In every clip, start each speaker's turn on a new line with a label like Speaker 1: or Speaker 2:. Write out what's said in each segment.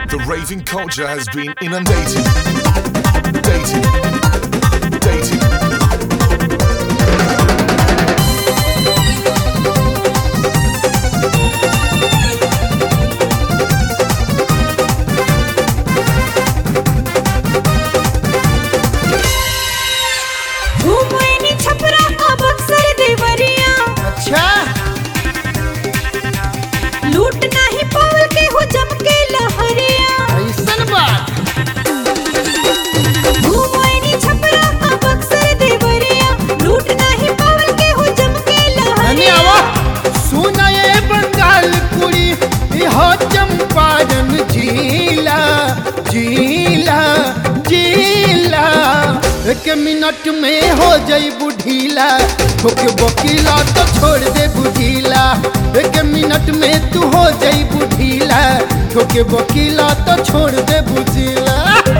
Speaker 1: The raving culture has been inundated. Dated. Dated.
Speaker 2: घूमनी Chhapra का बक्सर देवरिया
Speaker 3: अच्छा
Speaker 2: लूट नाही पावल के हो जम के लहरिया
Speaker 3: ऐसन बात
Speaker 2: घूमनी छपरा का बक्सर देवरिया लूट नाही पावल के हो जम के
Speaker 3: धनी
Speaker 2: लहरिया
Speaker 3: आवा सुना ये बंगाल कुड़ी यह चंपारण जिला जिला जिला एक मिनट में हो जाई बुढ़ीला होके वकीला तो छोड़ दे बुढ़ीला एक मिनट में तू हो जाई बुढ़ीला होके वकीला तो छोड़ दे बुढ़ीला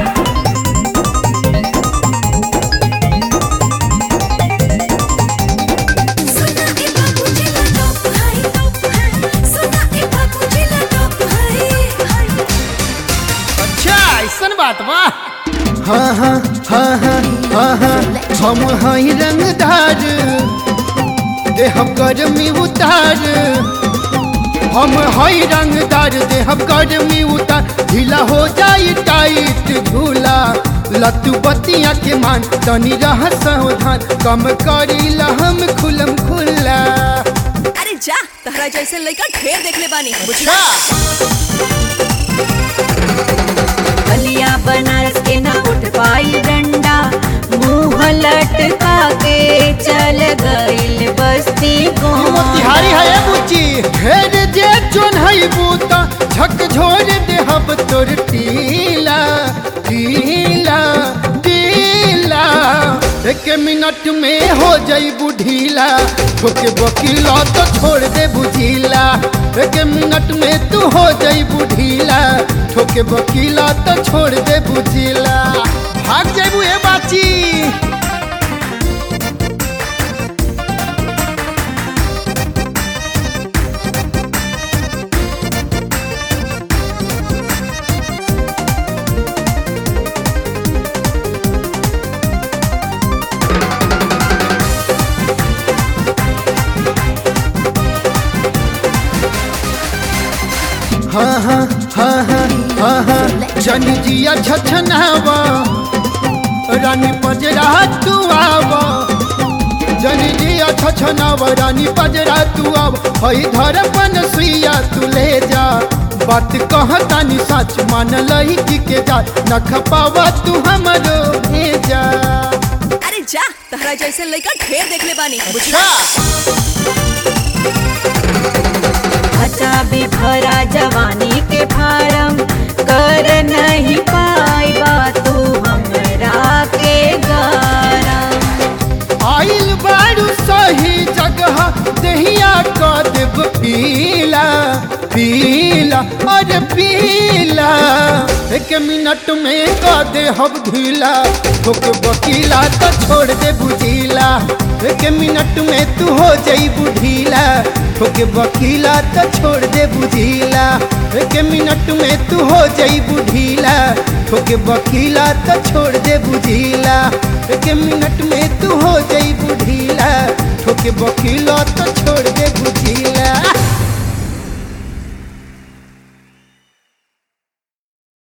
Speaker 2: सुना ए बाबू जिला टॉप हाई टॉप हाई सुना ए बाबू जिला टॉप हाई हाई
Speaker 3: अच्छा ऐसन बात बा हाँ हाँ हाँ हाँ हाँ हाँ हम हई रंगदार देह गर्मी उतार हम हई रंगदार देह गर्मी उतार ढीला हो जाई टाइट झूला लत्तू बतिया के मान तनी रह सावधान कम करी हम खुलम खुला
Speaker 4: अरे जा तहरा जैसे लड़का ढेर देखले बानी
Speaker 3: अच्छा
Speaker 2: बलिया बनारस के ना उठ पाई डंडा मुंह लटका के चल गइल बस्ती को
Speaker 3: मोतिहारी है ये बुच्ची घेर जे जोन है बूता झक झोर दे हब तोर टीला टीला टीला एक मिनट में हो जाई बुढ़ीला ठोके वकीला तो छोड़ दे बुझीला एक मिनट में तू हो जाई बुढ़ीला ठोके वकीला तो छोड़ दे बुझीला भाग जाबू ए बाची हाँ हाँ हाँ हाँ हाँ हाँ जन जिया छछनावा रानी पजरा तू आवा जन जिया छछनावा रानी पजरा तू आवा हई धरपन सुइया तू ले जा बात कहतानी सच मान लही के जा न खपावा तू हमरो भेजा
Speaker 4: अरे जा तहरा जैसे लड़का ढेर देखले बानी
Speaker 3: अच्छा
Speaker 2: अच्छा भी भरा जवानी के फारम कर नहीं पाई तू हमरा के गरम
Speaker 3: आइल बारू सही जगह दहिया का देव पीला पीला अरे पीला एक मिनट में का दे हब ढीला ठोक वकीला तो छोड़ दे बुझीला एक मिनट में तू हो जाई बुढ़ीला ठोक वकीला तो छोड़ दे बुझीला एक मिनट में तू हो जाई बुढ़ीला ठोक वकीला तो छोड़ दे बुझीला एक मिनट में तू हो जाई बुढ़ीला ठोके वकीला तो छोड़